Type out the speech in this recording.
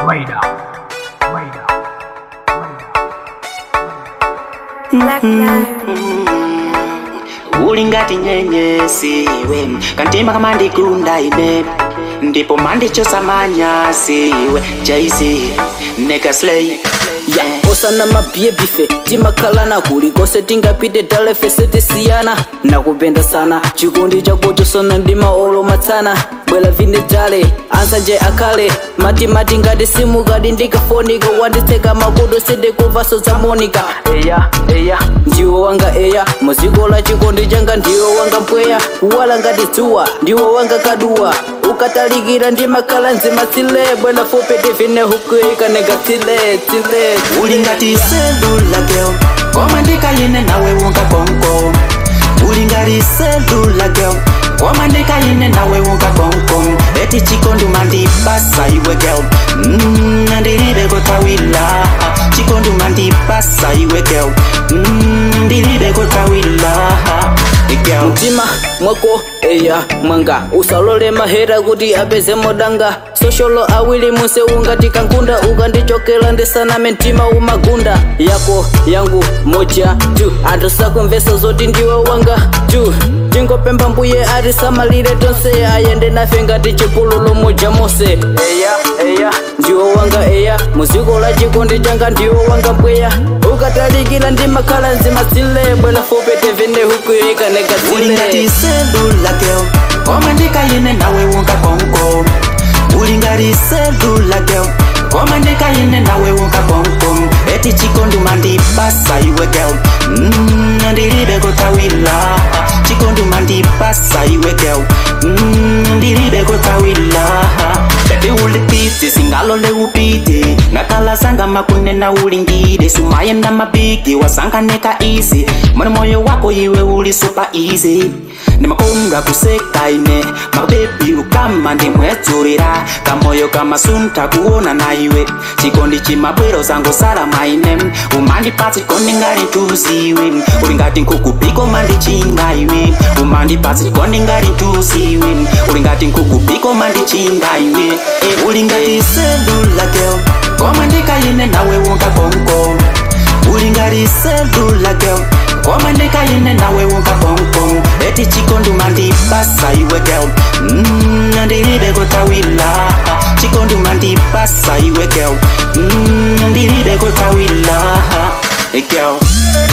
Radar. Radar. Black Lives. uli ngati nyenyesi iwe kantima kama ndikunda ine ndipo mandichosa manyasi iwe jaizi nekasley ya osana mabhiye bife timakhalana kulikose tingapite talefe setisiyana nakupenda sana chikondi chakutisona ndi maolo matsana bwela vine tale ansanje akhale matimati ngati simukadi ndikafonika wanditseka makudo sidekuvaso za monika eya eya ndiwo wanga eya muziko la chikondi changa ndiwo wanga mpweya kuwala ngati dzuwa ndiwo wanga kaduwa ukatalikira ndimakhala nzima tsile bwela fopete vine hukuika nega tsile tsile uli ngati selula girl koma ndikayine nawe unga konko uli ngati selula girl koma ndikayine nawe unga konko eti chikondi mandipasa iwe girl mm, ndilibe kotawila chikondi mandipasa iwe girl mm, ndilibe kotawila girl mtima mwako eya mwanga usalole mahera kuti apeze modanga sosholo awili munse ungati kankunda ukandichokera ndisaname mtima umagunda yako yangu moja tu anthu sakumvesa zoti ndiwe wanga tu tingopempha mbuye atisamalire tonse ayende nafe ngati chipululu moja mose eya eya ndiwo wanga eya muziko la chikondi changa ndiwo wanga mpweya ukatalikira ndimakhala nzima tsile bwela fopete vene hukuika nega uli tsile ngati selula girl koma ndikayine nawe unga konko uli ngati selula girl koma ndikayine nawe unga konko eti chikondi mandipasa iwe girl mm, ndilibe kotawila chikondi mandipasa iwe girl mm, ndilibe kotawila bebi ulipite singalole upite ngakhala sanga makunena ulingide sumayenda mabigi wasanganeka easy mwana moyo wako iwe uli super easy ndimakonga kuseka ine mabebi ukama ndimwedzulira kamoyo kamasunta kuona na iwe chikondi chimabwero zango salama ine umandipatsa chikondi ngati tuziwe uli ngati nkukupiko mandichinga iwe umandipatsa chikondi ngati tuziwe uli ngati nkukupiko mandichinga iwe Eh, uli ngati selula girl koma ndikayine nawe unga konko uli ngati selula girl koma ndikayine nawe unga konko eti chikondi mandipasa iwe girl mm, ndilibe kotawila chikondi mandipasa iwe girl mm, ndilibe kotawila Eh, girl